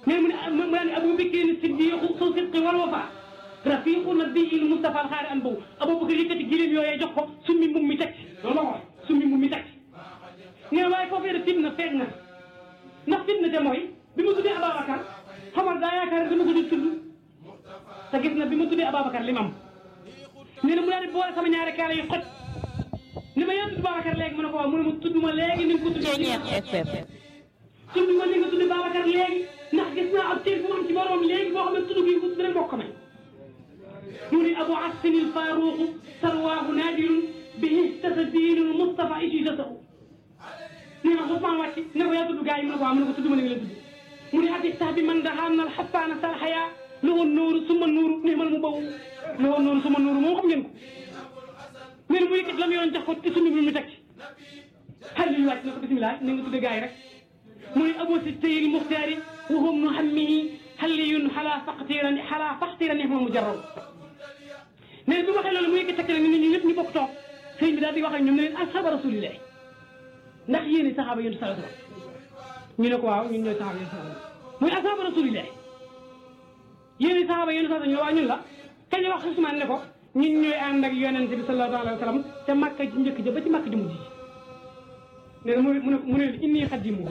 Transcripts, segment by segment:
mais mu ne mu ne Abu Bakr siddiqu su sidqi wal wafa rafiqu nabiyil Mustafa al xaari an boobu Abubakar yëkkati gileem yooyee jox ko summi mbubb mi teg ci loolu la ko wax summi mbubb mi teg ci nee na waaye foofee de fitna feeñ na ndax fitna te mooy bi ma tuddee Ababacar xamal daa yaakaar dama ko di tudd te gis na bi ma tuddee Ababacar li mam nee na mu daal di boole sama ñaari kaala yu xoj ni ma yaa tudd Babacar léegi mu ne ko waaw mu ne ma tudd ma léegi ni nga ko tuddee tudd ma ni nga tudd Babacar léegi ndax gis naa ab cër bu am ci borom léegi boo xam ne tudd gi dina bokk may mu ni Abu Assin Faruq sarwaahu naadirun bihi tasa diinul Mustafa ijizatahu nee na Ousmane wàcc ne ko yaa tudd gars yi mu ne ko waaw mu ne ko tudd ma ni nga leen tudd mu ni hadis tax bi man daxaan al xasaana salxaya lu woon nooru suma nuuru nii man mu bawu lu woon nooru suma nuuru moom xam ngeen ko nee na mu yëkkat lam yoon jox ko te sunu bi mu teg ci xel li ñu wàcc ne ko bisimilah ni nga tudd gars yi rek mu ni Abu Sitayil Muxtaari wa hum nu hammihi xalliyun xalaa faqtiran xalaa faqtiran nihma mujarrab nee na bi waxee loolu mu yëkkat teg nit ñi ñëpp ñu bokk toog sëñ bi daal di wax ak ñoom ne leen asxaaba rasulillah ndax yéen saxaaba yéen sallallahu alayhi wasallam ñu ne ko waaw ñun ñooy saxaaba yéen sallallahu alayhi wasallam muy asxaaba rasulillah yéen saxaaba yéen sallallahu alayhi wasallam ñu ne waaw ñun la kañ wax Usmaan ne ko ñun ñooy ànd ak yonent bi sallallahu alayhi wasallam te Makka ci njëkk ja ba ci Makka ji mujj nee na mu ne mu ne inni xadimu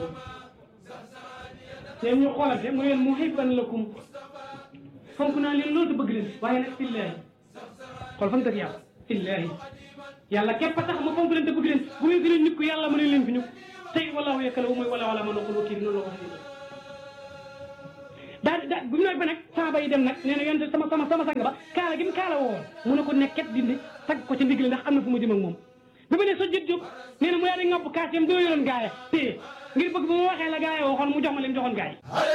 te ñu xoolante mu ne leen muhibban lakum fonk naa leen loolu te bëgg leen waaye nag fillaahi xool fan dëgg yàlla fillaahi yàlla képp a tax ma fonk leen te bëgg leen bu ngeen gënee nit ko yàlla mu ne leen fi ñu tey wallahu yakkala mooy wala wala ma noqul wakiil noonu la ko waxee daal di daal bu ñu nooy ba nag saaba yi dem nag nee na yonte sama sama sama sang ba kaala gi mu kaala woo mu ne ko nekket dindi tag ko ca ndigal ndax am na fu ma jëm ak moom bi ma ne sa jët jóg nee na mu yaa di ngabb kaas yam doo yoroon gaaya téye ngir bëgg bu ma waxee la gaaya waxoon mu jox ma leen joxoon gaay